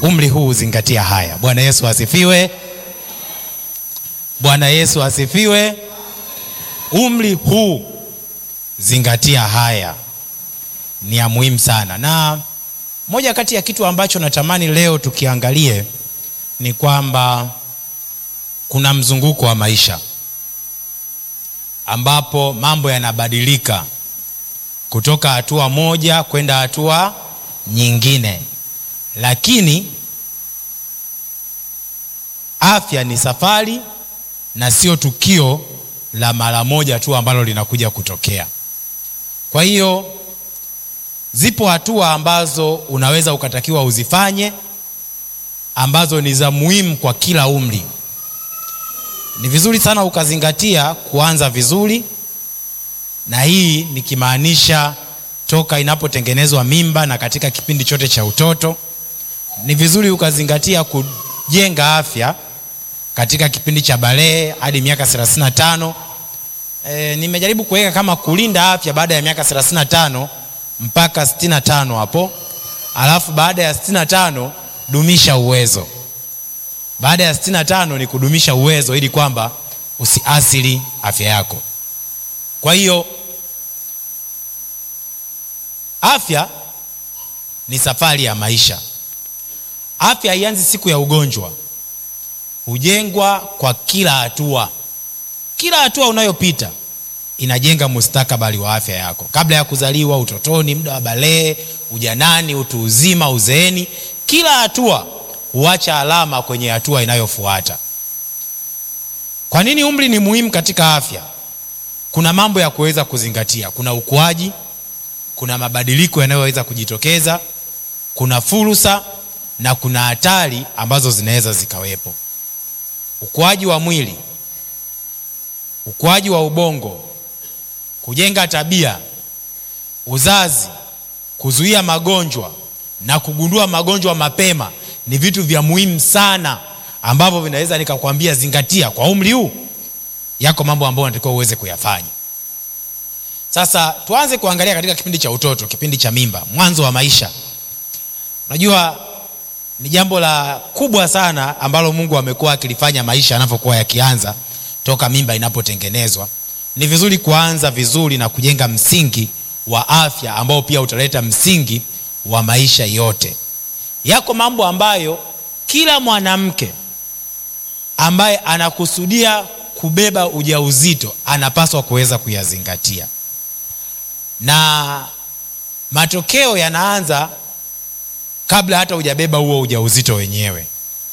umri huu zingatia haya. Bwana Yesu asifiwe. Bwana Yesu asifiwe. Umri huu zingatia haya, ni ya muhimu sana, na moja kati ya kitu ambacho natamani leo tukiangalie ni kwamba kuna mzunguko wa maisha ambapo mambo yanabadilika kutoka hatua moja kwenda hatua nyingine, lakini afya ni safari na sio tukio la mara moja tu ambalo linakuja kutokea. Kwa hiyo zipo hatua ambazo unaweza ukatakiwa uzifanye ambazo ni za muhimu kwa kila umri. Ni vizuri sana ukazingatia kuanza vizuri, na hii nikimaanisha toka inapotengenezwa mimba na katika kipindi chote cha utoto. Ni vizuri ukazingatia kujenga afya katika kipindi cha balehe hadi miaka 35. E, nimejaribu kuweka kama kulinda afya baada ya miaka 35 mpaka 65 hapo, alafu baada ya 65 dumisha uwezo. Baada ya 65 ni kudumisha uwezo ili kwamba usiasili afya yako. Kwa hiyo afya ni safari ya maisha. Afya haianzi siku ya ugonjwa, hujengwa kwa kila hatua. Kila hatua unayopita inajenga mustakabali wa afya yako, kabla ya kuzaliwa, utotoni, muda wa balehe, ujanani, utu uzima, uzeeni. Kila hatua huacha alama kwenye hatua inayofuata. Kwa nini umri ni muhimu katika afya? Kuna mambo ya kuweza kuzingatia. Kuna ukuaji, kuna mabadiliko yanayoweza kujitokeza, kuna fursa na kuna hatari ambazo zinaweza zikawepo. Ukuaji wa mwili, ukuaji wa ubongo, kujenga tabia, uzazi, kuzuia magonjwa na kugundua magonjwa mapema ni vitu vya muhimu sana ambavyo vinaweza nikakwambia zingatia kwa umri huu. Yako mambo ambayo unatakiwa uweze kuyafanya. Sasa tuanze kuangalia katika kipindi cha utoto, kipindi cha mimba, mwanzo wa maisha. Unajua ni jambo la kubwa sana ambalo Mungu amekuwa akilifanya maisha yanavyokuwa yakianza toka mimba inapotengenezwa. Ni vizuri kuanza vizuri na kujenga msingi wa afya ambao pia utaleta msingi wa maisha yote. Yako mambo ambayo kila mwanamke ambaye anakusudia kubeba ujauzito anapaswa kuweza kuyazingatia, na matokeo yanaanza kabla hata hujabeba huo ujauzito wenyewe.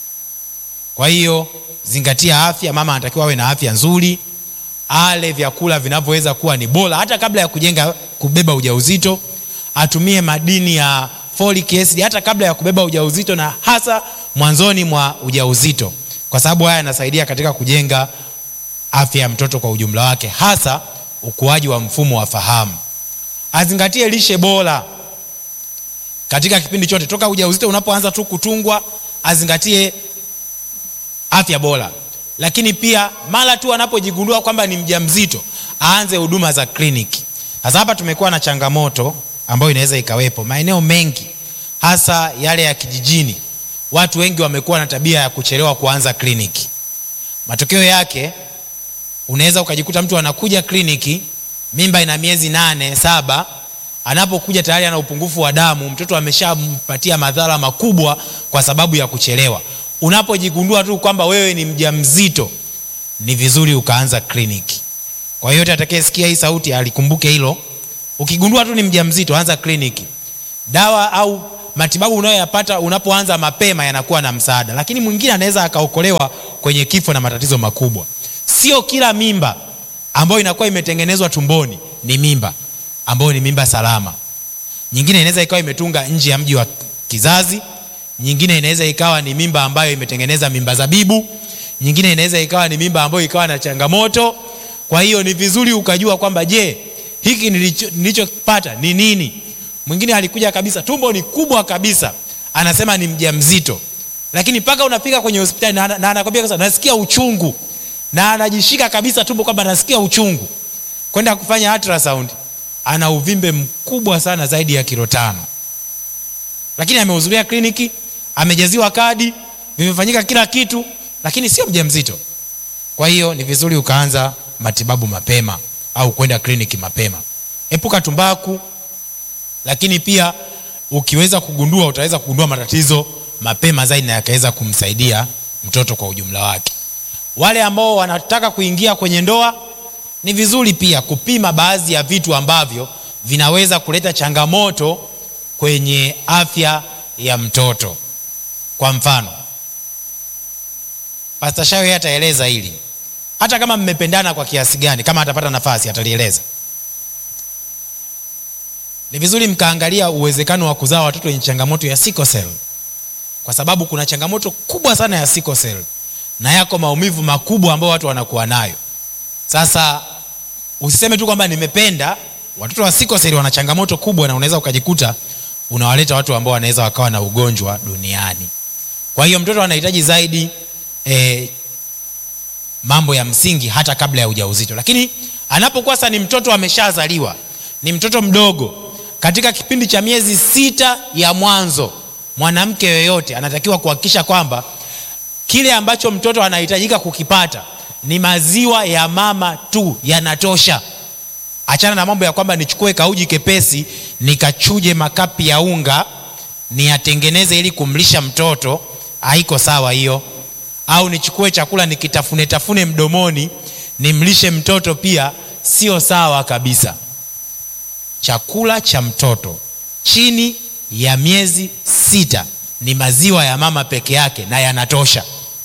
Kwa hiyo zingatia afya. Mama anatakiwa awe na afya nzuri, ale vyakula vinavyoweza kuwa ni bora hata kabla ya kujenga kubeba ujauzito, atumie madini ya folic acid hata kabla ya kubeba ujauzito na hasa mwanzoni mwa ujauzito, kwa sababu haya yanasaidia katika kujenga afya ya mtoto kwa ujumla wake, hasa ukuaji wa mfumo wa fahamu. Azingatie lishe bora katika kipindi chote toka ujauzito unapoanza tu kutungwa, azingatie afya bora, lakini pia mara tu anapojigundua kwamba ni mjamzito aanze huduma za kliniki. Sasa hapa tumekuwa na changamoto ambayo inaweza ikawepo maeneo mengi, hasa yale ya kijijini. Watu wengi wamekuwa na tabia ya kuchelewa kuanza kliniki. Matokeo yake unaweza ukajikuta mtu anakuja kliniki, mimba ina miezi nane saba, anapokuja tayari ana upungufu wa damu, mtoto ameshampatia madhara makubwa kwa sababu ya kuchelewa. Unapojigundua tu kwamba wewe ni mjamzito, ni vizuri ukaanza kliniki. Kwa hiyo yote atakayesikia hii sauti alikumbuke hilo. Ukigundua tu ni mjamzito, anza kliniki. Dawa au matibabu unayoyapata unapoanza mapema yanakuwa na msaada, lakini mwingine anaweza akaokolewa kwenye kifo na matatizo makubwa. Sio kila mimba ambayo inakuwa imetengenezwa tumboni ni mimba ambayo ni mimba salama. Nyingine inaweza ikawa imetunga nje ya mji wa kizazi, nyingine inaweza ikawa ni mimba ambayo imetengeneza mimba zabibu, nyingine inaweza ikawa ni mimba ambayo ikawa na changamoto. Kwa hiyo ni vizuri ukajua kwamba je, hiki nilichopata ni nini? Mwingine alikuja kabisa, tumbo ni kubwa kabisa, anasema ni mjamzito, lakini mpaka unafika kwenye hospitali na, na anakwambia sasa nasikia uchungu, na anajishika kabisa tumbo kwamba nasikia uchungu, kwenda kufanya ultrasound, ana uvimbe mkubwa sana zaidi ya kilo tano, lakini amehudhuria kliniki, amejaziwa kadi vimefanyika kila kitu lakini sio mjamzito kwa hiyo ni vizuri ukaanza matibabu mapema au kwenda kliniki mapema epuka tumbaku lakini pia ukiweza kugundua utaweza kugundua matatizo mapema zaidi na yakaweza kumsaidia mtoto kwa ujumla wake wale ambao wanataka kuingia kwenye ndoa ni vizuri pia kupima baadhi ya vitu ambavyo vinaweza kuleta changamoto kwenye afya ya mtoto kwa mfano pasta shawe ataeleza hili hata kama mmependana kwa kiasi gani kama atapata nafasi atalieleza ni vizuri mkaangalia uwezekano wa kuzaa watoto wenye changamoto ya sickle cell kwa sababu kuna changamoto kubwa sana ya sickle cell na yako maumivu makubwa ambayo watu wanakuwa nayo sasa usiseme tu kwamba nimependa watoto wa sickle cell wana changamoto kubwa na unaweza ukajikuta unawaleta watu ambao wanaweza wakawa na ugonjwa duniani kwa hiyo mtoto anahitaji zaidi eh, mambo ya msingi hata kabla ya ujauzito lakini anapokuwa sasa ni mtoto ameshazaliwa ni mtoto mdogo katika kipindi cha miezi sita ya mwanzo mwanamke yoyote anatakiwa kuhakikisha kwamba kile ambacho mtoto anahitajika kukipata ni maziwa ya mama tu yanatosha achana na mambo ya kwamba nichukue kauji kepesi nikachuje makapi ya unga niyatengeneze ili kumlisha mtoto haiko sawa hiyo au nichukue chakula nikitafune tafune mdomoni nimlishe mtoto pia sio sawa kabisa chakula cha mtoto chini ya miezi sita ni maziwa ya mama peke yake na yanatosha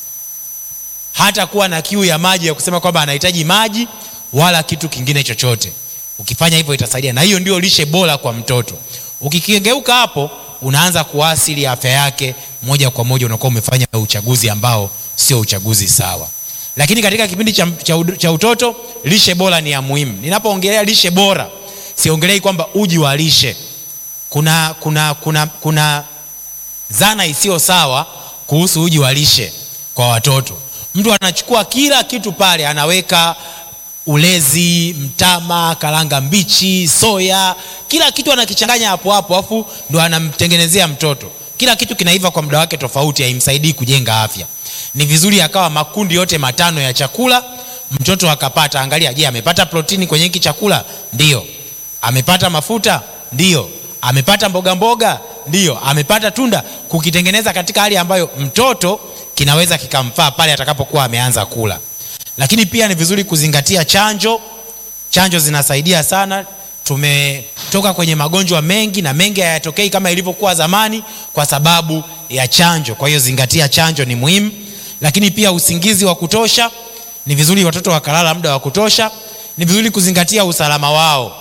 hata kuwa na kiu ya maji ya kusema kwamba anahitaji maji wala kitu kingine chochote ukifanya hivyo itasaidia na hiyo ndio lishe bora kwa mtoto ukikigeuka hapo unaanza kuasili afya yake moja kwa moja unakuwa umefanya uchaguzi ambao sio uchaguzi sawa lakini katika kipindi cha, cha, cha utoto lishe bora ni ya muhimu ninapoongelea lishe bora siongelei kwamba uji wa lishe kuna kuna kuna kuna dhana isiyo sawa kuhusu uji wa lishe kwa watoto mtu anachukua kila kitu pale anaweka ulezi mtama karanga mbichi soya kila kitu anakichanganya hapo hapo afu ndo anamtengenezea mtoto kila kitu kinaiva kwa muda wake tofauti haimsaidii kujenga afya ni vizuri akawa makundi yote matano ya chakula mtoto akapata angalia je amepata protini kwenye hiki chakula ndio amepata mafuta ndio amepata mboga mboga ndio amepata tunda kukitengeneza katika hali ambayo mtoto kinaweza kikamfaa pale atakapokuwa ameanza kula lakini pia ni vizuri kuzingatia chanjo chanjo zinasaidia sana tumetoka kwenye magonjwa mengi na mengi hayatokei kama ilivyokuwa zamani kwa sababu ya chanjo kwa hiyo zingatia chanjo ni muhimu lakini pia usingizi wa kutosha ni vizuri watoto wakalala muda wa kutosha ni vizuri kuzingatia usalama wao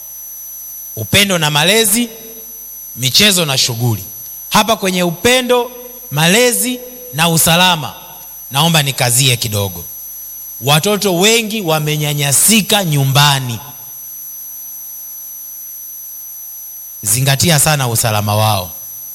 upendo na malezi michezo na shughuli hapa kwenye upendo malezi na usalama naomba nikazie kidogo watoto wengi wamenyanyasika nyumbani zingatia sana usalama wao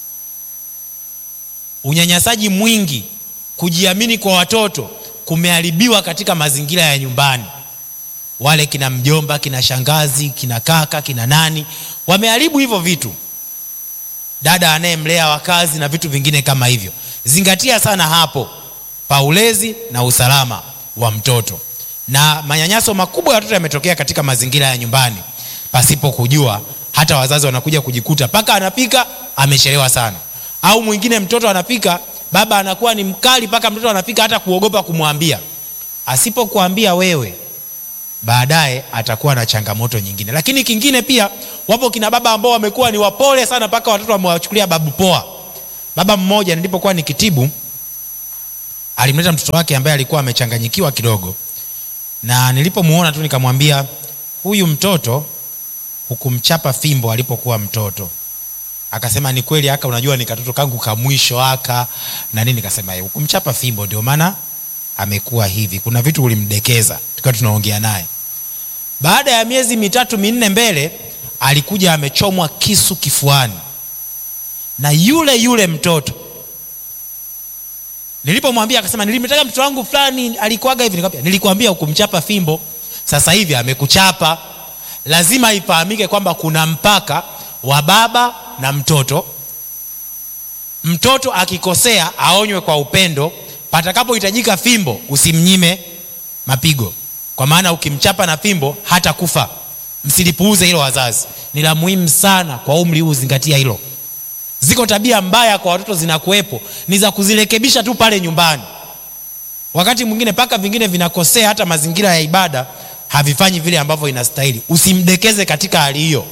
unyanyasaji mwingi kujiamini kwa watoto kumeharibiwa katika mazingira ya nyumbani wale kina mjomba kina shangazi kina kaka kina nani wameharibu hivyo vitu dada anayemlea wakazi na vitu vingine kama hivyo zingatia sana hapo paulezi na usalama wa mtoto na manyanyaso makubwa ya watoto yametokea katika mazingira ya nyumbani pasipo kujua hata wazazi wanakuja kujikuta mpaka anapika amechelewa sana au mwingine mtoto anapika baba anakuwa ni mkali mpaka mtoto anapika hata kuogopa kumwambia asipokuambia wewe baadaye atakuwa na changamoto nyingine lakini kingine pia wapo kina baba ambao wamekuwa ni wapole sana mpaka watoto wamewachukulia babu poa baba mmoja nilipokuwa nikitibu alimleta mtoto wake ambaye alikuwa amechanganyikiwa kidogo na nilipomuona tu nikamwambia huyu mtoto hukumchapa fimbo alipokuwa mtoto akasema ni kweli aka unajua ni katoto kangu ka mwisho aka na nini nikasema hukumchapa fimbo ndio maana amekuwa hivi kuna vitu ulimdekeza tukiwa tunaongea naye baada ya miezi mitatu minne mbele alikuja amechomwa kisu kifuani na yule yule mtoto nilipomwambia akasema nilimtaka mtoto wangu fulani alikuaga hivi nikamwambia nilikwambia hukumchapa fimbo sasa hivi amekuchapa lazima ifahamike kwamba kuna mpaka wa baba na mtoto mtoto akikosea aonywe kwa upendo patakapohitajika fimbo usimnyime mapigo kwa maana ukimchapa na fimbo hata kufa msilipuuze hilo wazazi ni la muhimu sana kwa umri huu zingatia hilo ziko tabia mbaya kwa watoto zinakuwepo ni za kuzirekebisha tu pale nyumbani wakati mwingine mpaka vingine vinakosea hata mazingira ya ibada havifanyi vile ambavyo inastahili usimdekeze katika hali hiyo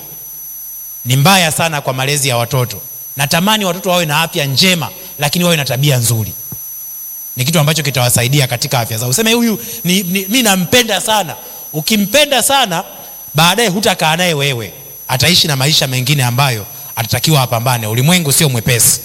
ni mbaya sana kwa malezi ya watoto natamani watoto wawe na afya njema lakini wawe na tabia nzuri ni kitu ambacho kitawasaidia katika afya zao useme huyu ni, ni, mi nampenda sana ukimpenda sana baadaye hutakaa naye wewe ataishi na maisha mengine ambayo atatakiwa apambane ulimwengu sio mwepesi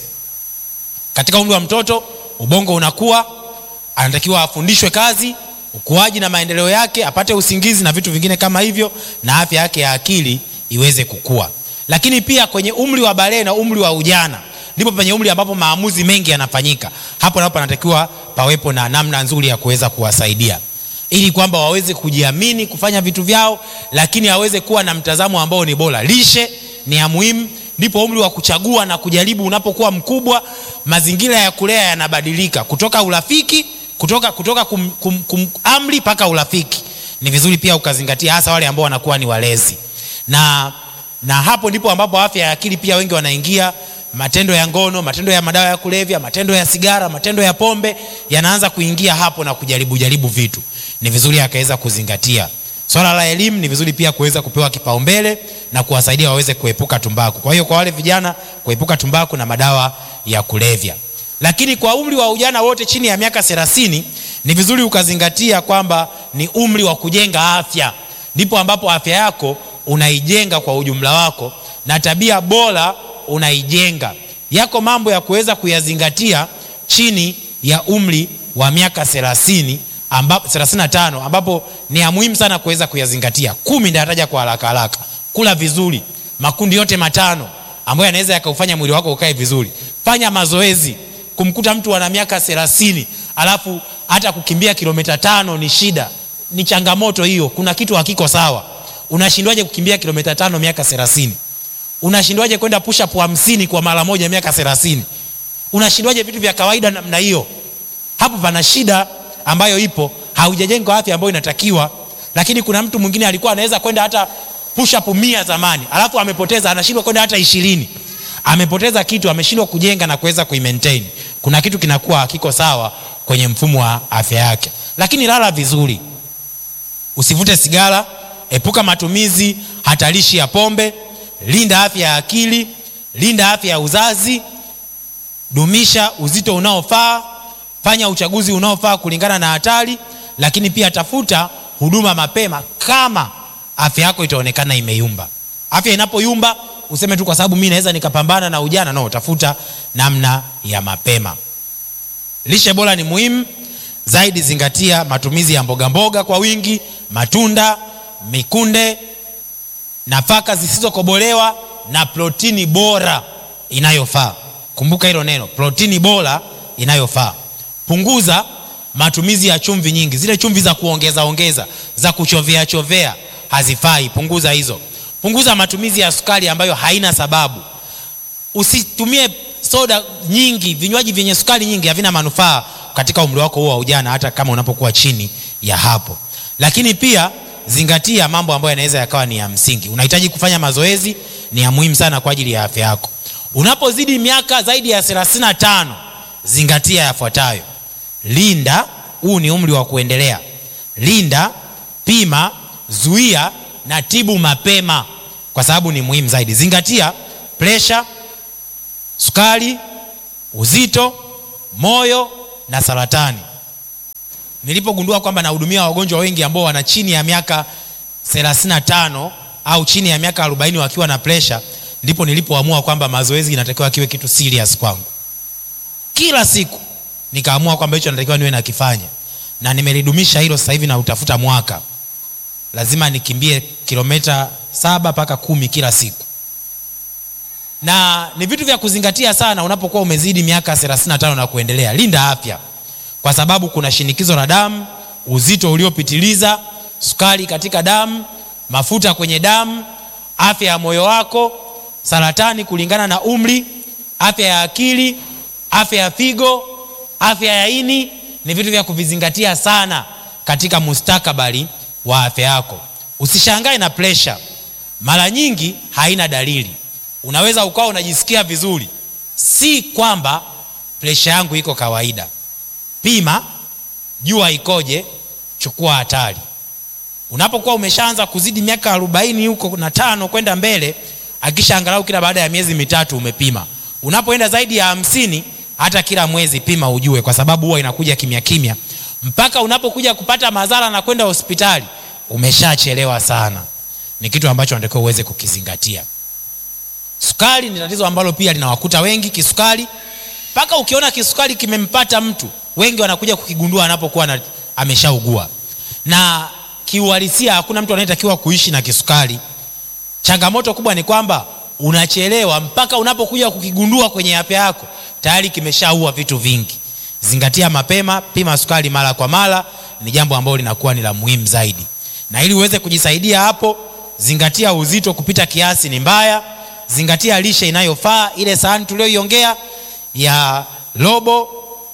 katika umri wa mtoto ubongo unakuwa anatakiwa afundishwe kazi ukuaji na maendeleo yake apate usingizi na vitu vingine kama hivyo na afya yake ya akili iweze kukua lakini pia kwenye umri wa balee na umri wa ujana ndipo penye umri ambapo maamuzi mengi yanafanyika hapo napo panatakiwa pawepo na namna nzuri ya kuweza kuwasaidia ili kwamba waweze kujiamini kufanya vitu vyao lakini aweze kuwa na mtazamo ambao ni bora lishe ni ya muhimu ndipo umri wa kuchagua na kujaribu unapokuwa mkubwa mazingira ya kulea yanabadilika kutoka urafiki kutoka kutoka kum, kum, kum, amri mpaka urafiki ni vizuri pia ukazingatia hasa wale ambao wanakuwa ni walezi na na hapo ndipo ambapo afya ya akili pia wengi wanaingia matendo ya ngono matendo ya madawa ya kulevya matendo ya sigara matendo ya pombe yanaanza kuingia hapo na kujaribu jaribu vitu ni vizuri akaweza kuzingatia swala la elimu ni vizuri pia kuweza kupewa kipaumbele na kuwasaidia waweze kuepuka tumbaku kwa hiyo kwa wale vijana kuepuka tumbaku na madawa ya kulevya lakini kwa umri wa ujana wote chini ya miaka thelathini ni vizuri ukazingatia kwamba ni umri wa kujenga afya ndipo ambapo afya yako unaijenga kwa ujumla wako na tabia bora unaijenga yako mambo ya kuweza kuyazingatia chini ya umri wa miaka thelathini ambapo 35 ambapo ni ya muhimu sana kuweza kuyazingatia kumi ndayataja kwa haraka haraka kula vizuri makundi yote matano ambayo yanaweza yakaufanya mwili wako ukae vizuri fanya mazoezi kumkuta mtu ana miaka thelathini alafu hata kukimbia kilomita tano ni shida ni changamoto hiyo kuna kitu hakiko sawa unashindwaje kukimbia kilomita tano miaka thelathini unashindwaje kwenda push up hamsini kwa mara moja miaka thelathini unashindwaje vitu vya kawaida namna hiyo hapo pana shida ambayo ipo haujajenga afya ambayo inatakiwa lakini kuna mtu mwingine alikuwa anaweza kwenda hata push up mia zamani alafu amepoteza anashindwa kwenda hata ishirini amepoteza kitu ameshindwa kujenga na kuweza kuimaintain kuna kitu kinakuwa hakiko sawa kwenye mfumo wa afya yake lakini lala vizuri usivute sigara epuka matumizi hatarishi ya pombe linda afya ya akili linda afya ya uzazi dumisha uzito unaofaa fanya uchaguzi unaofaa kulingana na hatari lakini pia tafuta huduma mapema kama afya yako itaonekana imeyumba afya inapoyumba useme tu kwa sababu mi naweza nikapambana na ujana no tafuta namna ya mapema lishe bora ni muhimu zaidi zingatia matumizi ya mboga mboga kwa wingi matunda mikunde nafaka zisizokobolewa na protini bora inayofaa kumbuka hilo neno protini bora inayofaa punguza matumizi ya chumvi nyingi zile chumvi za kuongeza ongeza za kuchovea chovea hazifai punguza hizo punguza matumizi ya sukari ambayo haina sababu usitumie soda nyingi vinywaji vyenye sukari nyingi havina manufaa katika umri wako huo wa ujana hata kama unapokuwa chini ya hapo lakini pia zingatia mambo ambayo yanaweza yakawa ni ya msingi unahitaji kufanya mazoezi ni ya muhimu sana kwa ajili ya afya yako unapozidi miaka zaidi ya 35 zingatia yafuatayo linda huu ni umri wa kuendelea linda pima zuia na tibu mapema kwa sababu ni muhimu zaidi zingatia presha sukari uzito moyo na saratani nilipogundua kwamba nahudumia wagonjwa wengi ambao wana chini ya miaka 35 au chini ya miaka 40 wakiwa na presha ndipo nilipoamua kwamba mazoezi inatakiwa kiwe kitu serious kwangu kila siku nikaamua kwamba hicho natakiwa niwe nakifanya na nimelidumisha hilo sasa hivi na utafuta mwaka lazima nikimbie kilomita saba mpaka kumi kila siku na ni vitu vya kuzingatia sana unapokuwa umezidi miaka 35 na kuendelea linda afya kwa sababu kuna shinikizo la damu uzito uliopitiliza sukari katika damu mafuta kwenye damu afya ya moyo wako saratani kulingana na umri afya ya akili afya ya figo afya ya ini ni vitu vya kuvizingatia sana katika mustakabali wa afya yako usishangae na presha mara nyingi haina dalili unaweza ukawa unajisikia vizuri si kwamba presha yangu iko kawaida pima jua ikoje chukua hatari unapokuwa umeshaanza kuzidi miaka arobaini huko na tano kwenda mbele akisha angalau kila baada ya miezi mitatu umepima unapoenda zaidi ya hamsini hata kila mwezi pima ujue kwa sababu huwa inakuja kimya kimya mpaka unapokuja kupata madhara na kwenda hospitali umeshachelewa sana ni kitu ambacho natakiwa uweze kukizingatia sukari ni tatizo ambalo pia linawakuta wengi kisukari mpaka ukiona kisukari kimempata mtu wengi wanakuja kukigundua anapokuwa na, ameshaugua na kiuhalisia hakuna mtu anayetakiwa kuishi na kisukari changamoto kubwa ni kwamba unachelewa mpaka unapokuja kukigundua kwenye afya yako tayari kimeshaua vitu vingi zingatia mapema pima sukari mara kwa mara ni jambo ambalo linakuwa ni la muhimu zaidi na ili uweze kujisaidia hapo zingatia uzito kupita kiasi ni mbaya zingatia lishe inayofaa ile sahani tulioiongea ya robo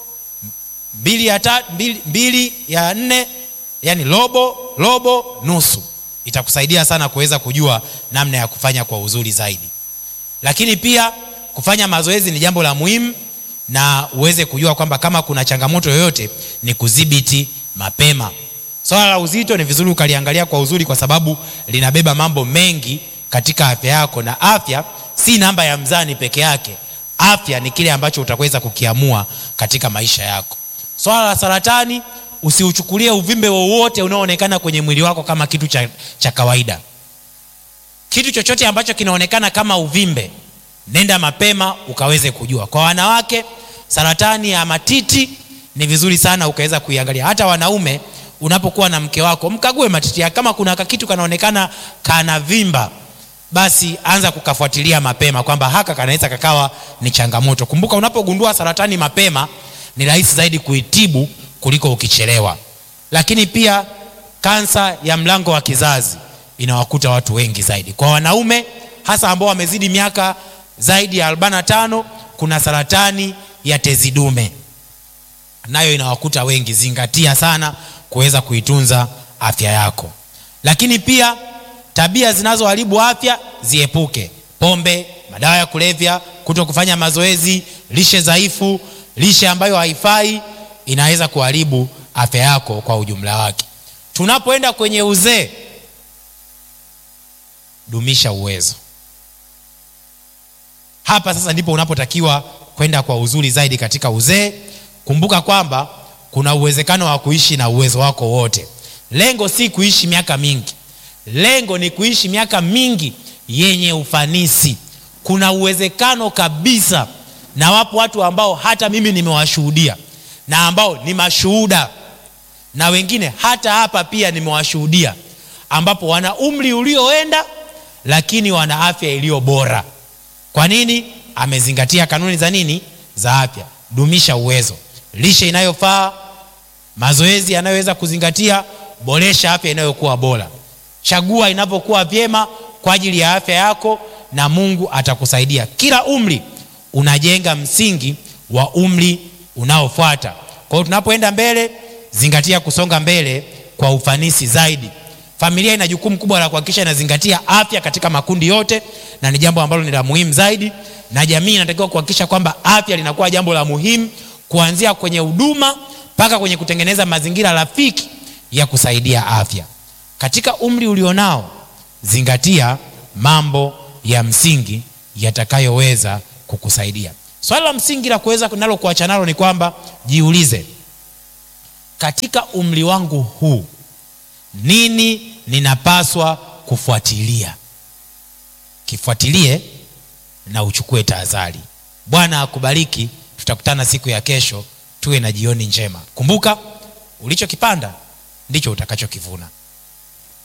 mbili ya, ta, mbili, mbili ya nne yani robo robo nusu itakusaidia sana kuweza kujua namna ya kufanya kwa uzuri zaidi lakini pia kufanya mazoezi ni jambo la muhimu na uweze kujua kwamba kama kuna changamoto yoyote ni kudhibiti mapema swala la uzito ni vizuri ukaliangalia kwa uzuri kwa sababu linabeba mambo mengi katika afya yako na afya si namba ya mzani peke yake afya ni kile ambacho utaweza kukiamua katika maisha yako swala la saratani usiuchukulie uvimbe wowote unaoonekana kwenye mwili wako kama kitu cha, cha kawaida kitu chochote ambacho kinaonekana kama uvimbe nenda mapema ukaweze kujua kwa wanawake saratani ya matiti ni vizuri sana ukaweza kuiangalia hata wanaume unapokuwa na mke wako mkague matiti yake kama kuna kitu kanaonekana kana vimba basi anza kukafuatilia mapema kwamba haka kanaweza kakawa ni changamoto kumbuka unapogundua saratani mapema ni rahisi zaidi kuitibu kuliko ukichelewa lakini pia kansa ya mlango wa kizazi inawakuta watu wengi zaidi kwa wanaume hasa ambao wamezidi miaka zaidi ya 45 kuna saratani ya tezi dume nayo inawakuta wengi zingatia sana kuweza kuitunza afya yako lakini pia tabia zinazoharibu afya ziepuke pombe madawa ya kulevya kuto kufanya mazoezi lishe dhaifu lishe ambayo haifai inaweza kuharibu afya yako kwa ujumla wake tunapoenda kwenye uzee dumisha uwezo hapa sasa ndipo unapotakiwa kwenda kwa uzuri zaidi katika uzee kumbuka kwamba kuna uwezekano wa kuishi na uwezo wako wote lengo si kuishi miaka mingi lengo ni kuishi miaka mingi yenye ufanisi kuna uwezekano kabisa na wapo watu ambao hata mimi nimewashuhudia na ambao ni mashuhuda na wengine hata hapa pia nimewashuhudia ambapo wana umri ulioenda lakini wana afya iliyo bora kwa nini amezingatia kanuni za nini za afya dumisha uwezo lishe inayofaa mazoezi yanayoweza kuzingatia boresha afya inayokuwa bora chagua inapokuwa vyema kwa ajili ya afya yako na mungu atakusaidia kila umri unajenga msingi wa umri unaofuata kwa hiyo tunapoenda mbele zingatia kusonga mbele kwa ufanisi zaidi familia ina jukumu kubwa la kuhakikisha inazingatia afya katika makundi yote na ni jambo ambalo ni la muhimu zaidi na jamii inatakiwa kuhakikisha kwamba afya linakuwa jambo la muhimu kuanzia kwenye huduma mpaka kwenye kutengeneza mazingira rafiki ya kusaidia afya katika umri ulionao zingatia mambo ya msingi yatakayoweza kukusaidia swali la msingi la kuweza nalo kuacha nalo ni kwamba jiulize katika umri wangu huu nini ninapaswa kufuatilia kifuatilie na uchukue tahadhari bwana akubariki tutakutana siku ya kesho tuwe na jioni njema kumbuka ulichokipanda ndicho utakachokivuna